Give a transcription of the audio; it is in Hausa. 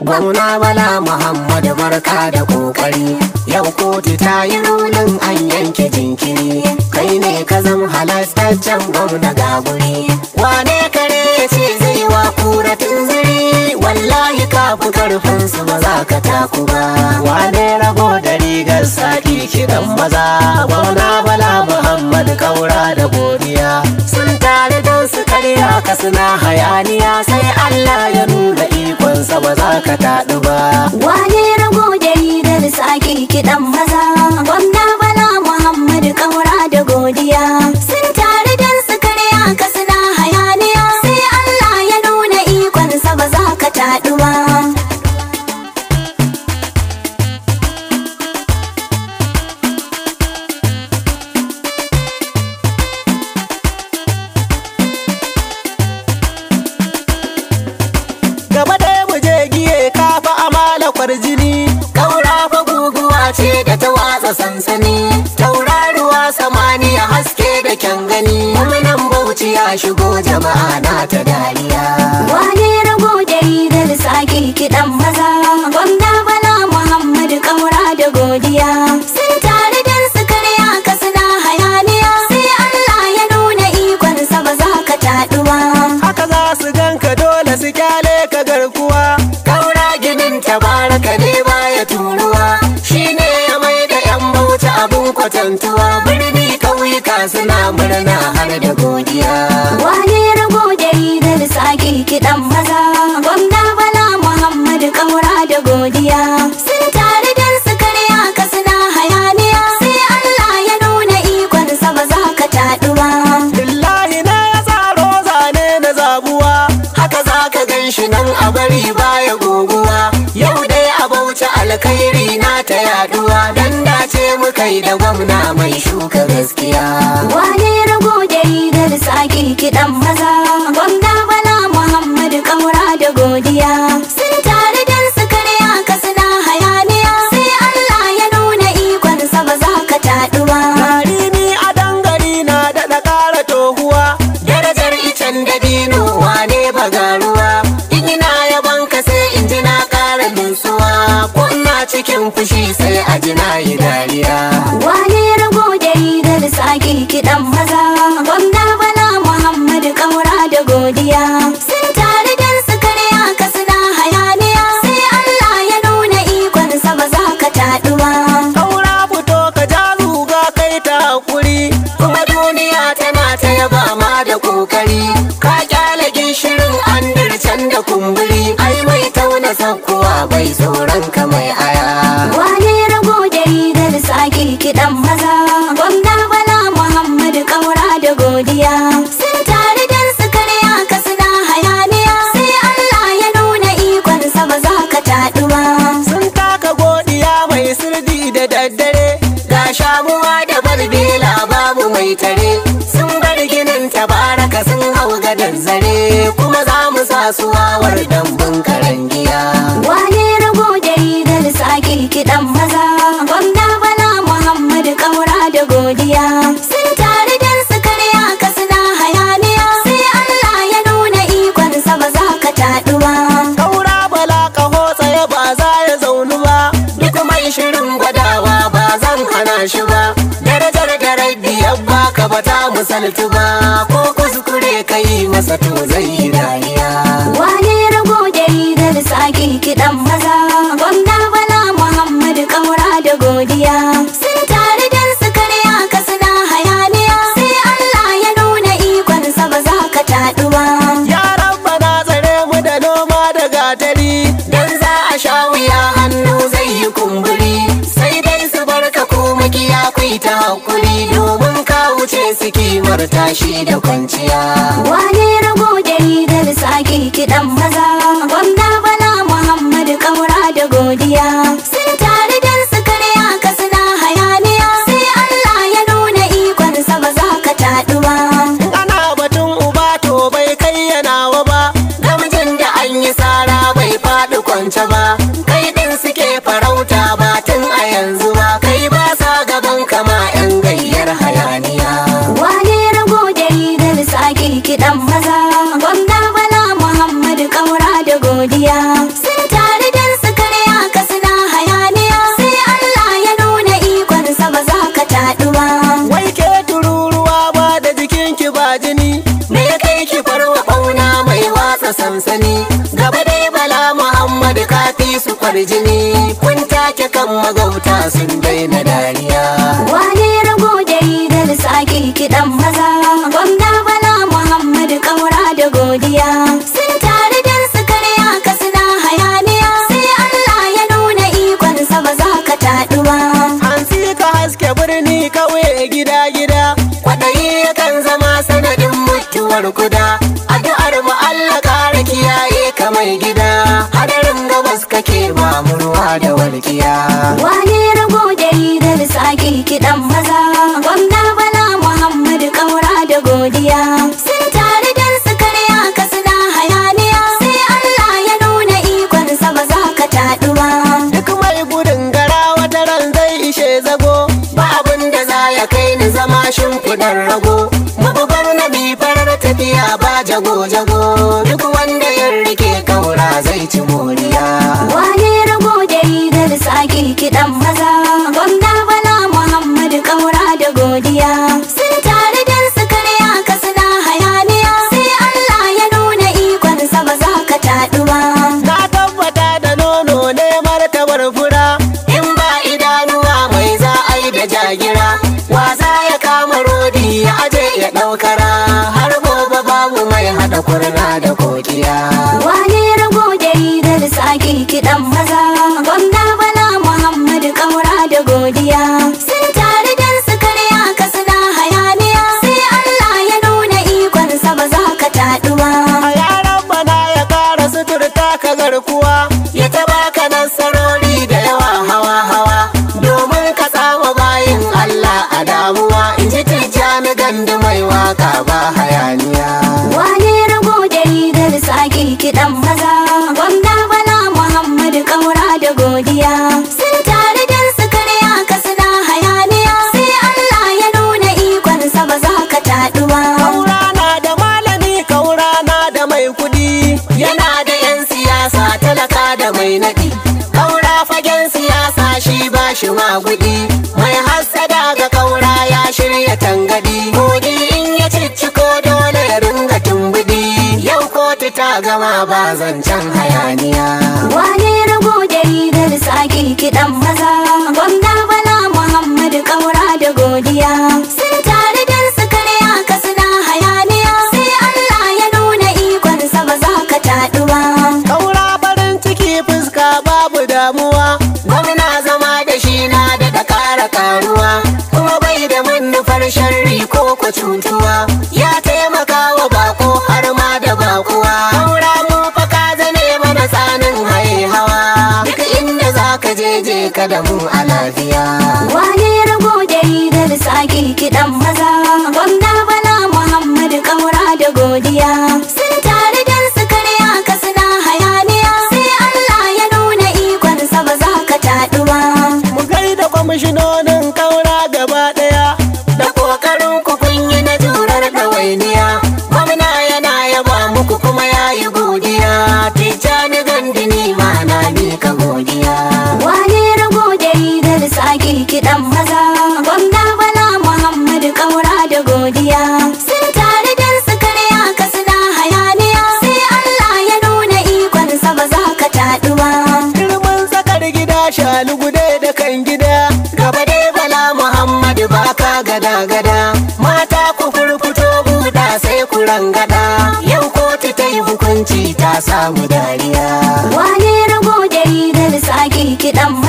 gwamna bala muhammad barka da kokari yau kotu ta yi rulin an yanke jinkiri kai ne ka zam halastaccen gwamna ga guri wane kare ya ce zai wa kura tunziri wallahi kafi karfin su ba za ka taku ba wane rago da rigar saki kiɗan maza gwamna bala muhammad kaura da godiya sun tare don su karya ka suna hayaniya sai allah ya nuna ikonsa ba za ka taɗu ba Wane rago da rigar sake kiɗan maza Gwamna Bala Muhammadu Kaura da godiya Sun tare don su karya ka suna hayaniya Sai Allah ya nuna ikonsa ba za ka taɗu ba gaba ɗaya mu je giye kafa amala kwarjini kaura fa guguwa ce da ta watsa sansani tauraruwa samaniya haske da kyan gani nan bauchi ya shigo jama'a na ta dariya Wane rago da rigar sake kiɗan maza Gwamna Bala Muhammadu Kaura da godiya Sun tare don su karya ka suna hayaniya Sai Allah ya nuna ikonsa ba za ka taɗu ba haka za su ganka dole su kyale ka garkuwa kaura ginin tabaraka ne baya turuwa shine ya mai da yan bauchi abun kwatantuwa birni kauyuka suna murna har da godiya Wane rago da rigar sake kiɗan maza Gwamna Bala Muhammadu Kaura da godiya Sun tare don su karya ka suna hayaniya Sai Allah ya nuna ikonsa ba za ka taɗu ba Billahi na ya tsaro zane na zabuwa haka za ka gan shi nan a bari baya guguwa yau dai a bauchi alkhairi na ta yaduwa dan dace muka yi da gwamna mai shuka gaskiya Wane rago da rigar sake kiɗan maza Gwamna Bala Muhammadu Kaura da godiya Sun tare don su karya ka suna hayaniya Sai Allah ya nuna ikonsa ba za ka taɗu ba Gari ni a dangari na daɗa ƙara tohuwa darajar icen dabino wane bagaruwa in ina yaban ka sai in ji na ƙara nutsuwa ko ina cikin fushi sai a ji na yi dariya Wane rago da rigar sake kiɗan maza Gwamna Bala Muhammadu Kaura da godiya Sun tare don su karya ka suna hayaniya Sai Allah ya nuna ikonsa ba za ka taɗu ba Kaura fito ka ja zuga kai ta hakuri kuma duniya tana ta yaba ma da kokari ka kyale gishirin an can da kumburi ai mai tauna sakkuwa bai tsoron ka mai aya Wane rago da rigar sake kiɗan maza Gwamna Bala Muhammadu Kaura da godiya Sun tare don su karya ka suna hayaniya Sai Allah ya nuna ikonsa ba za ka taɗu ba sun taka godiya mai sirdi da daddare ga shamuwa da barbela babu mai tare sun bar ginin tabaraka sun hau gadar zare kuma za mu sa su wawar dambun karangiya Wane rago da rigar sake kiɗan maza Gwamna Bala Muhammadu Kaura da godiya Sun tare don su karya ka suna hayaniya Sai Allah ya nuna ikonsa ba za ka taɗu ba Kaura bala kaho tsaye ba za ya zaunu ba Duk mai shirin gwadawa ba zan hana shi ba Darajar da rabbi ya baka ba ta misaltu ba Ko kuskure ka yi masa to zai yi dariya Wane rago da rigar sake kiɗan maza Gwamna Bala Muhammadu Kaura da godiya Sun tare don su karya ka suna hayaniya Sai Allah ya nuna ikonsa ba za ka taɗu ba Yaran bana tsare mu da noma da gatari Dan za a sha wuya hannu zai yi kumburi Sai dai su barka ko makiya kai ta hakuri Domin ka wuce su kimar tashi da kwanciya Wane rago da rigar sake kiɗan maza Gwamna Bala Muhammadu Kaura da godiya Sun tare don su karya ka suna hayaniya Sai Allah ya nuna ikonsa ba za ka taɗu ba ana batun uba to bai kai yanawa ba namijin da an yi sara bai faɗi kwance ba kai din suke farauta ba tun a yanzu ba kai ba sa gaban kama yan gayyar hayaniya Wane rago da rigar sake kiɗan rasa sansani gaba dai bala muhammad kafi su kwarjini kun take kan magauta sun daina dariya Wane rago da rigar sake kiɗan maza Gwamna Bala Muhammad Kaura da godiya Sun tare don su karya ka suna hayaniya Sai Allah ya nuna ikonsa ba za ka taɗu ba Hansi ka haske birni kauye gida-gida Kwaɗayi yakan zama sanadin mutuwar kuda Addu'ar mu Allah ƙara kiyaye ka mai gida Hadarin gabas kake ba mu ruwa da walƙiya Wane rago da rigar sake kiɗan maza Gwamna Bala Muhammad Kaura da godiya Sun tare don su karya ka suna hayaniya Sai Allah ya nuna ikonsa ba za ka taɗu ba Duk mai gudun gara wata ran zai ishe zago Ba abin da za ya kai ni zama shimfiɗar rago Mabugar na bi farar tafiya ba jago-jago Duk wanda ya rike kaura zai ci moriya Wane rago da rigar sake kiɗan maza Gwamna Bala Muhammad Kaura da godiya Sun tare don su karya ka suna hayaniya Sai Allah ya nuna ikonsa ba za ka taɗu ba Na tabbata da nono ne martabar fura In ba idanuwa mai za a yi da jagira Wasa ya kama rodi ya aje ya ɗaukara Har gobe babu mai haɗa kurna da kokiya Wane rago da rigar sake kiɗan maza Gwamna Bala Muhammad Kaura da godiya Sun tare don su karya ka suna hayaniya Sai Allah ya nuna ikonsa ba za ka taɗu ba A yaran bana ya kara suturta ka garkuwa Ya taba ka nasarori da yawa hawa-hawa Domin ka samu bayin Allah a damuwa In ji tijjani gandu mai waka ba hayaniya Wane rago da rigar sake kiɗan maza Gwamna Bala Muhammad Kaura da godiya Sun tare don su karya ka suna hayaniya Sai Allah ya nuna ikonsa ba za ka taɗu ba Kaura na da malami, kaura na da mai kudi, yana da 'yan siyasa talaka da mai naɗi. Kaura fagen siyasa shi ba shi magudi, mai hassada ga kaura ya shirya tangadi. Kogi in ya cicciko dole ya ringa tumbudi, yau kotu ta gama ba zancen hayaniya. Wane rago da rigar sake kiɗan maza Gwamna Bala Muhammad Kaura da godiya Sun tare don su karya ka suna hayaniya Sai Allah ya nuna ikonsa ba za ka taɗu ba Kaura farin ciki fuska babu damuwa Gwamna zama da shi na da ƙara karuwa Kuma bai da manufar sharri ko ku cutuwa Ya taimaka wa bako har ma da bakuwa Kaura mu fa ka zane mana tsanin haye hawa Duk inda za ka je je ka da mu a lafiya Wane rago da rigar sake kiɗan maza Gwamna Bala Muhammad Kaura da godiya Sun tare don su karya ka suna hayaniya Sai Allah ya nuna ikonsa ba za ka taɗu ba Mu gaida kwamishinonin kaura gaba ɗaya Da ƙoƙarin ku kun yi na jurar ɗawainiya Gwamna yana yaba muku kuma ya yi godiya Tijjani gandini ma na mika godiya Wane rago da rigar sake kiɗan maza Gwamna Bala Muhammad Kaura da godiya Sun tare don su karya ka suna hayaniya Sai Allah ya nuna ikonsa ba za ka taɗu ba Girman sakar gida shalugude da kan gida Gaba dai bala Muhammadu baka gada gada Mata ku furfuto buɗa sai ku rangada Yau kotu ta yi hukunci ta samu dariya Wane rago da rigar sake kiɗan